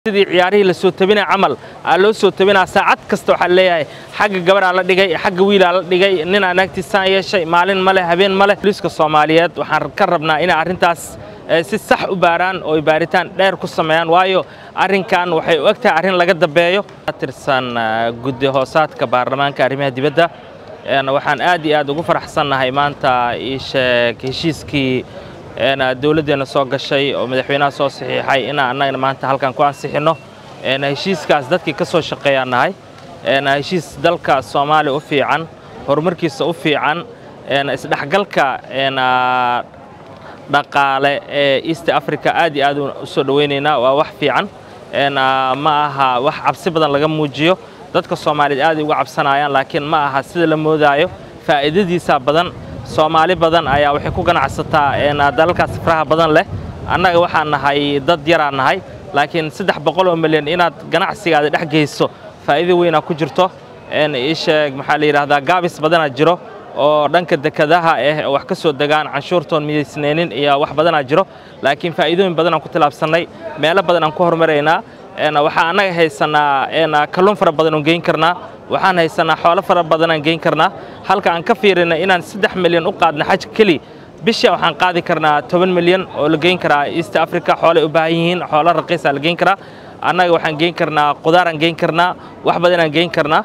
sidii ciyaarihii la soo tabinay camal aa loo soo tabinaa saacad kasta waxaa leeyahay xagga gabaraa la dhigay xagga wiilaa la dhigay nin aan agtiisaan yeeshay maalin male habeen male booliiska soomaaliyeed waxaan ka rabnaa inay arrintaas si sax u baaraan oo ay baaritaan dheer ku sameeyaan waayo arrinkan waxay u eg tahay arrin laga dambeeyo tirsan guddi hoosaadka baarlamaanka arrimaha dibadda waxaan aad iyo aad ugu faraxsannahay maanta ii sheeg heshiiskii dowladdeenna soo gashay oo madaxweynaha soo saxiixay inaan annagana maanta halkan ku ansixinno heshiiskaas dadkii ka soo shaqeeyaan nahay heshiis dalka soomaaliya u fiican horumarkiisa u fiican isdhexgalka dhaqaale ee east africa aad iyo aad u soo dhowaynaynaa waa wax fiican ma aha wax cabsi badan laga muujiyo dadka soomaaliyeed aad ay uga cabsanayaan laakiin ma aha sida la moodaayo faa'iidadiisa badan soomaali badan ayaa waxay ku ganacsataa dalalkaas sifraha badan leh annaga waxaan nahay dad yaraa nahay laakiin saddex boqol oo milyan inaad ganacsigaada dhex geyso faa'iido weynaa ku jirto isheeg maxaa la yidhahdaa gaabis badanaa jiro oo dhanka dekadaha ah oo wax ka soo degaan canshuurtoon midaysnaynin iyo wax badanaa jiro laakiin faa'iidooyin badan aan ku tilaabsannay meelo badan aan ku horumaraynaa waxaa annaga haysanaa kalluun fara badan oon geyn karnaa waxaan haysanaa xoolo fara badanaan geyn karnaa halka aan ka fiirina inaan saddex milyan u qaadna xaj keli bisha waxaan qaadi karnaa toban milyan oo la geyn karaa east africa xoolay u baahan yihiin xoolo raqiisaa la geyn karaa annaga waxaan geyn karnaa qudaaraan geyn karnaa wax badanaan geyn karnaa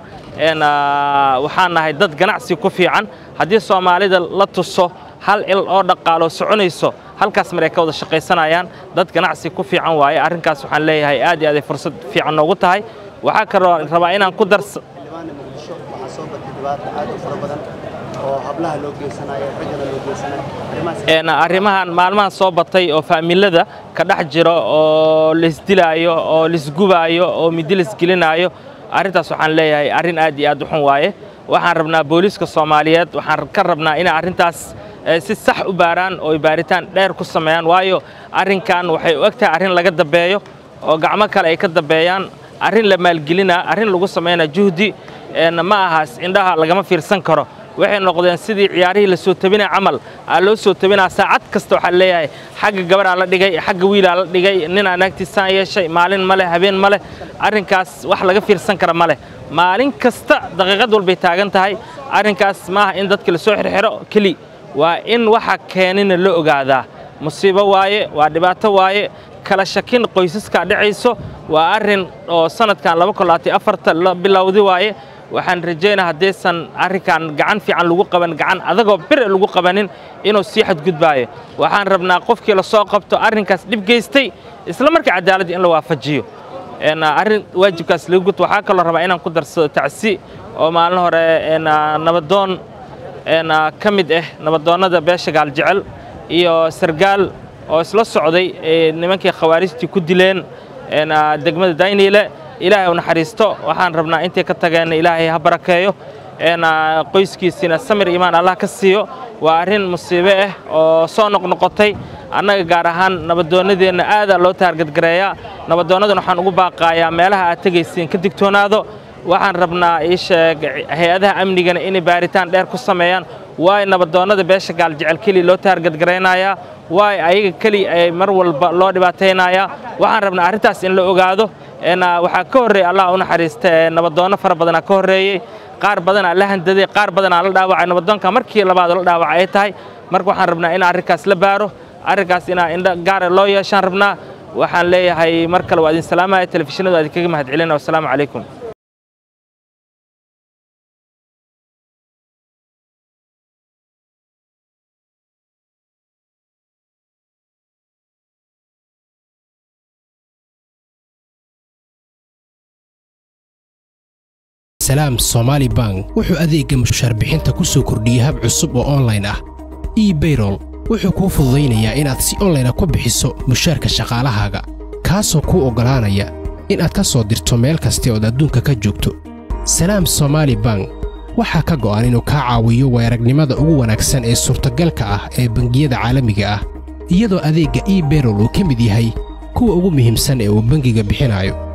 waxaan nahay dad ganacsi ku fiican haddii soomaalida la tuso hal il oo dhaqaalo soconayso halkaas maray ka wada shaqaysanayaan dad ganacsi ku fiican waaye arrinkaas waxaan leeyahay aad iyo aad ay fursad fiican noogu tahay waxaa kaloo rabaa inaan ku dars muqdisho waxaa soo batay dhibaato aad u fara badan oo hablaha loo geysanayo raggana loo geysanayo arrimahan maalmahan soo batay oo faamilada ka dhex jiro oo laisdilaayo oo laisgubaayo oo midi laisgelinaayo arrintaas waxaan leeyahay arrin aad iyo aad u xun waaye waxaan rabnaa booliiska soomaaliyeed waxaan ka rabnaa inay arrintaas si sax u baaraan oo ay baaritaan dheer ku sameeyaan waayo arrinkan waxay u eg tahay arrin laga dambeeyo oo gacmo kale ay ka dambeeyaan arrin la maalgelinaa arrin lagu samaynaa juhdi ma ahaas indhaha lagama fiirsan karo waxay noqdeen sidii ciyaarihii la soo tabinay camal aa loo soo tabinaa saacad kasta waxaa leeyahay xagga gabaraa la dhigay xagga wiilaa la dhigay nin aan agtiisaan yeeshay maalin male habeen male arrinkaas wax laga fiirsan kara male maalin kasta daqiiqad walbay taagan tahay arrinkaas maaha in dadka la soo xirxiro keli waa in waxa keenina la ogaadaa musiibo waaye waa dhibaato waaye kala shakin qoysaskaa dhacayso waa arrin oo sanadkan la bilowdi waaye waxaan rajaynaa haddaysan arrinkan gacan fiican lagu qaban gacan adagoo bire lagu qabanin inuu sii xadgudbaayo waxaan rabnaa qofkii la soo qabto arrinkaas dhib geystay isla markaa cadaaladda in la waafajiyo arrin waajibkaas laga gud waxaa kaloo rabaa inaan ku darsado tacsi oo maalin hore nabadoon ka mid ah nabadoonnada beesha gaaljecel iyo sargaal oo isla socday nimankii khawaarijtii ku dileen degmada dayniile ilaahay u naxariisto waxaan rabnaa intay ka tageenna ilaahay ha barakeeyo qoyskiisiina samir imaan allah ka siiyo waa arrin musiibe ah oo soo noqnoqotay annaga gaar ahaan nabadoonnadeenna aadaa loo taargadgareeyaa nabadoonnadan waxaan ugu baaqaayaa meelaha aad tegaysiin ka digtoonaado waxaan rabnaa ii sheeg hay-adaha amnigana inay baaritaan dheer ku sameeyaan waay nabadoonnada beesha gaaljecel keli loo taargadgaraynayaa waay ayaga keli ay mar walba loo dhibaataynayaa waxaan rabnaa arrintaas in la ogaado waxaa ka horreeyey allah u naxariista nabadoonno fara badanaa ka horreeyey qaar badanaa la handaday qaar badanaa la dhaawacay nabadoonka markii labaad la dhaawacay ay tahay marka waxaan rabnaa in arrinkaas la baaro arrinkaas inaa indho gaara loo yeeshaan rabnaa waxaan leeyahay mar kale waa idin salaamaya telefishinadu waa idinkaga mahad celina wassalaamu calaykum salaam somaali bank wuxuu adeegga mushaar bixinta ku soo kordhiyey hab cusub oo onlayn ah ebayrol wuxuu kuu fududaynayaa inaad si onlayna ku bixiso mushaarka shaqaalahaaga kaasoo kuu oggolaanaya inaad ka soo dirto meel kasta ood adduunka ka joogto salaam somaali bank waxaa ka go'an inuu kaa caawiyo weeragnimada ugu wanaagsan ee suurtagalka ah ee bangiyada caalamiga ah iyadoo adeegga ebayrol uu ka mid yahay kuwa ugu muhiimsan ee uu bangiga bixinayo